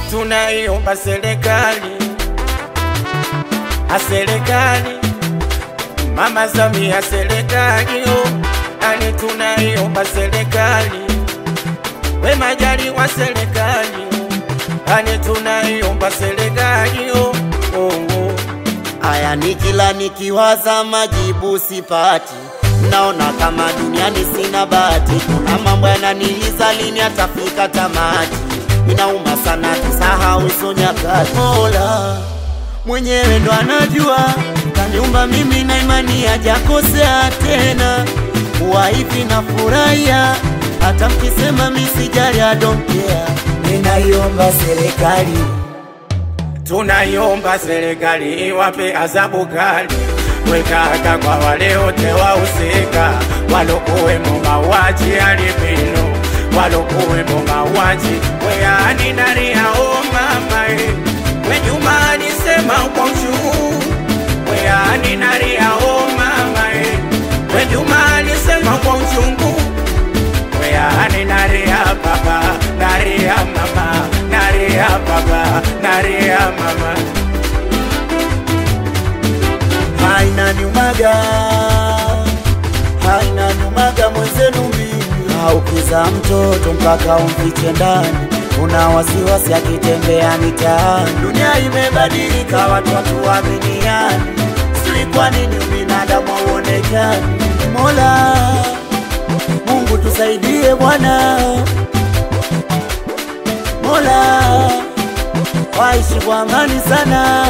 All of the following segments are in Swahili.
tunaiomba serikali, a serikali, Mama Samia serikali, oh, ani tunaiomba serikali, we Majaliwa serikali, oh, ani tunaiomba serikali, oh, oh, oh. Aya, ni kila nikiwaza majibu sipati, naona kama duniani sina bahati. Kuna mambo yananiliza, lini atafika tamati? Inauma sana, tusahau hizo nyakati. Mola mwenyewe ndo anajua, kaniumba mimi na imani hajakosea tena. Kuwa hivi na furahia, hata mkisema misijali, I don't care. Ninaiomba serikali Tunaiomba serikali iwape adhabu kali, wekaka kwa wale wote wahusika walokuwemo mauaji ya Libino, walokuwemo mauaji weani naria o mama e, we Juma alisema kwa uchungu weani naria o mama e, we Juma alisema kwa uchungu weani naria baba naria mama naria baba naria mama haina nyumaga, haina nyumaga mwenzenu mimi. Haukiza mtoto mpaka umfiche ndani, una wasiwasi akitembea mitaani. Dunia imebadilika, watu hatuaminiani, sijui kwa nini ubinadamu hauonekani. Mola Mungu tusaidie Bwana, Mola waishi kwa amani sana.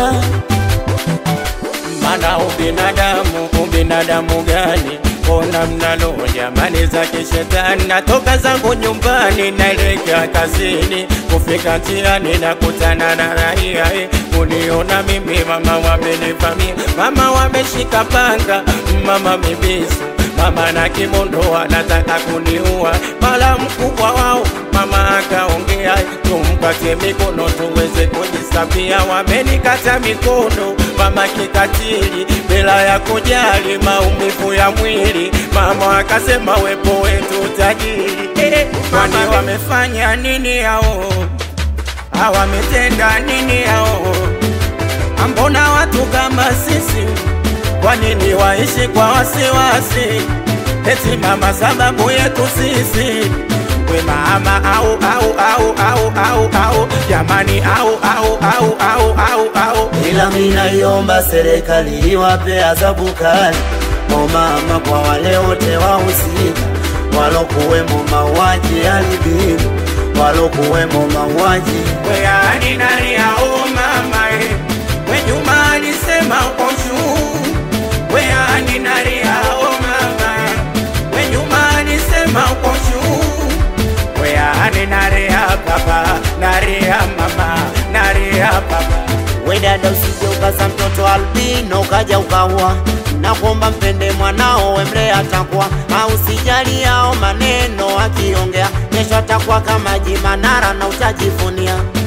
mana ubinadamu ubinadamu gani mbona mnalo jamani za kishetani natoka zangu nyumbani naelekea kazini kufika njiani nakutana na raia eh, kuniona mimi mama wamenivamia mama wameshika panga mama mibisu mama na kimondo wanataka kuniua mala mkubwa wao mama akaongea tumpatie mikono tuweze kujisafia wamenikata mikono mama kikatili bila ya kujali maumivu ya mwili mama akasema wepo wetu tajiri eh, kwani wamefanya nini hao hawametenda nini hao ambona watu kama sisi kwa nini waishi kwa wasiwasi eti mama sababu yetu sisi we mama au au au au au au jamani au au au au au au ila minaiomba serikali iwape adhabu kali o mama kwa wale wote wahusika walokuwemo mauaji ya Libino, walokuwemo mauaji weani nani au mama e we Juma alisema kwa uchungu weani nani au mama e we Juma alisema kwa uchungu weani nani ya baba nani ya mama nani ya baba we dada, usije ukaza mtoto albino ukaja ukaua na kuomba mpende mwanao wemle atakuwa au sijali yao maneno akiongea kesho atakuwa kama Jimanara na utajivunia